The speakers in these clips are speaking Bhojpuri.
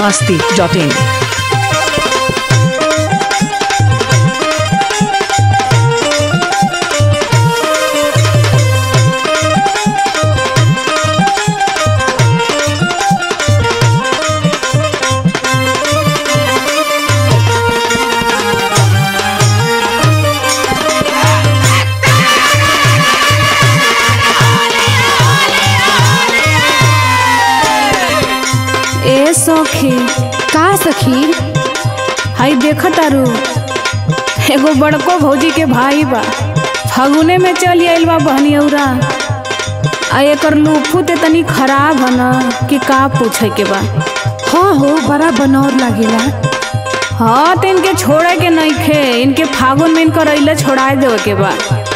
masti.in. ए सखी का सखी हाई देख तारू एगो बड़को भौजी के भाई बा फगुने में चल आइल बा बहनियौरा आ एकर लूफू ते तनी खराब है न कि का पूछे के बा हाँ हो बड़ा बनौर लागेला हाँ तो इनके छोड़े के नहीं खे इनके फागुन में इनकर अइला छोड़ा देवे के बा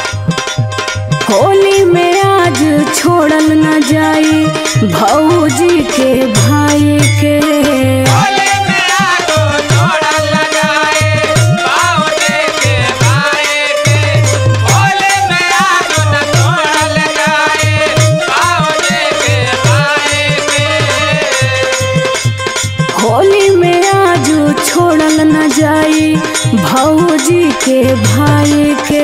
होली में आज छोड़ल न जाई भौजी के भाई के होले में आगो छोड़ल लगाए बावले के भाई के होले में आगो न छोड़ल लगाए बावले के भाई के होली में आज छोड़ल न जाई भौजी के भाई के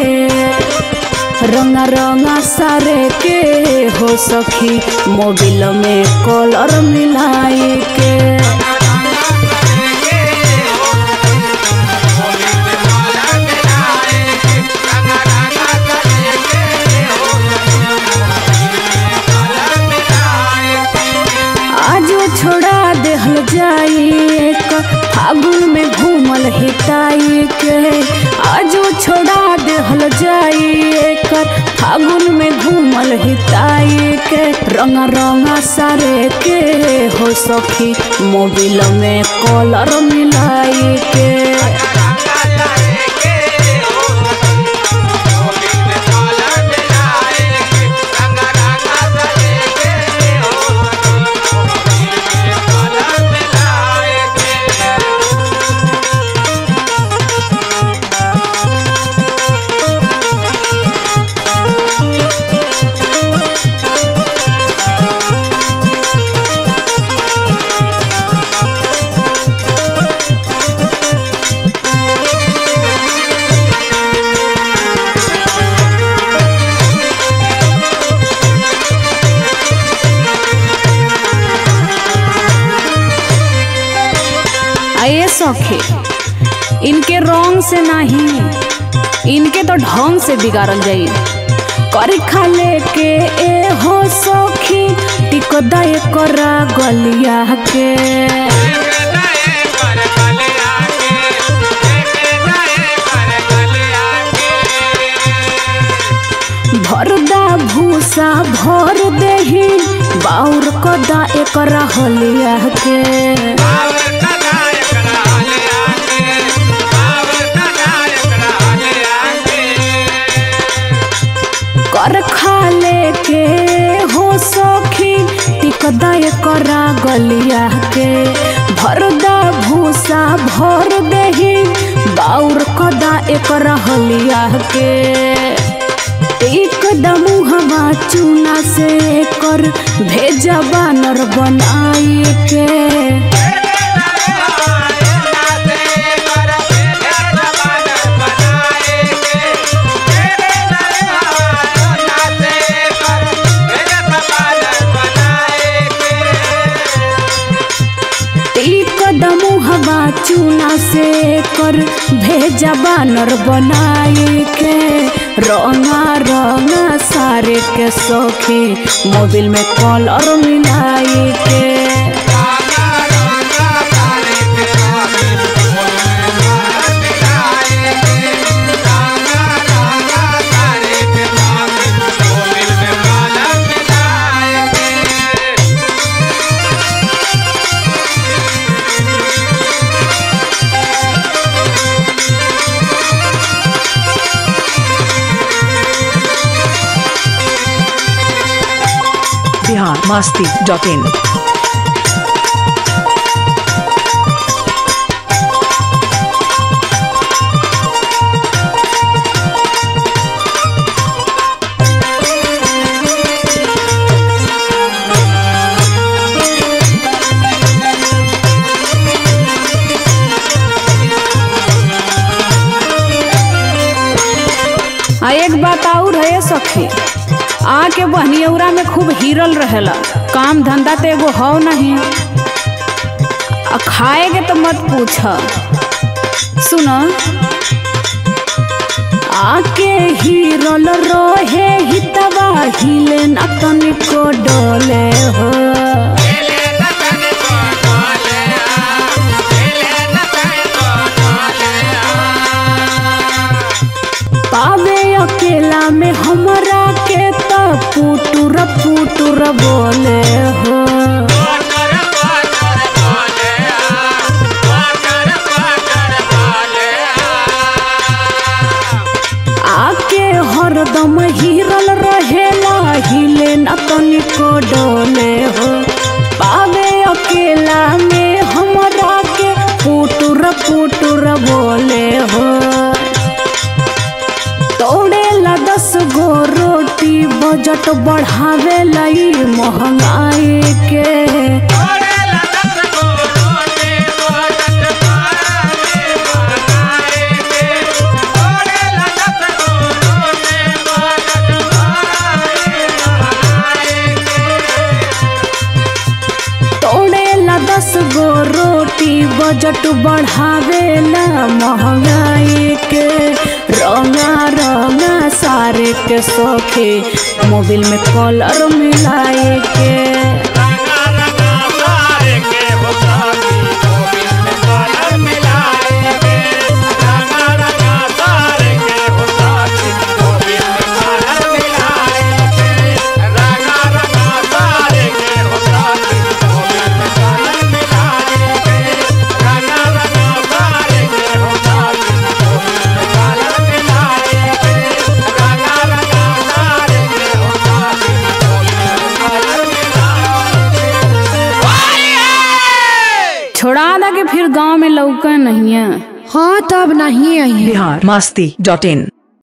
रंगा रंगा सारे के हो सखी मोबिल में कलर मिलाई के आजो छोड़ा देहल जाई एक फागुन में घूमल हिताई के आजो छोड़ा देहल जाई एक फागुन में घूमल हिताई के रंगा रंगा सारे के हो सखी मोबिल में कलर मिलाई के आए सखे इनके रंग से नहीं इनके तो ढंग से बिगाड़ल जाई करी खा लेके ए हो सखी टिको दए करा गलिया के भरदा भूसा भर देही बाउर कदा एकरा हलिया के कर खा लेके हो सखी टिकदा करा गलिया के भरदा भूसा भर देही बाउर कदा एकरा हलिया के एकदम हवा चूना से कर भेजा बानर बनाई के कदम हवा चूना से कर भेजा बानर बनाई के रंगा रंगा सारे के सौखी मोबिल में कलर मिलाई के Bihar masti.in. बताऊ रहे सखी आके बहनियौरा में खूब हीरल रहेला काम धंधा तो एगो हौ नहीं आ खाए के तो मत पूछ सुन आके हीरल रहे हितवा हिले न तनिको डोले हो खेले न तने को डोले आ खेले न तने को डोले आ पावे अकेला में हमरा के त पुटुर पुटुर बोले हो पाटर पाटर बोले आ पाटर पाटर बोले आ आके हरदम हिरल रहेला हिले न तनिको डोले हो पावे अकेला में हमरा के पुटुर पुटुर बोले हो तोड़ेला दस गो रोटी बजट बढ़ावे लाई महंगाई के ओरे लदत को रोटे बोलत पारे बनाए के ओरे लदत को रोटे बोलत पारे बनाए के तोड़ेला दस गो रोटी बजट बढ़ावेला महंगाई के रंगा रंगा सारे के सोखे मोबिल में कलर मिलाए के रंगा रंगा सारे के होतानी मोबिल में कलर मिलाए के रंगा रंगा सारे के होतानी मोबिल में कलर मिलाए के रंगा रंगा सारे के होतानी मोबिल में कलर मिलाए के रंगा रंगा सारे के होतानी मोबिल में कलर मिलाए के रंगा रंगा सारे के होतानी मोबिल में कलर मिलाए छोड़ा दा के फिर गांव में लौका नहीं है हाँ तब नहीं आई बिहार मस्ती डॉट इन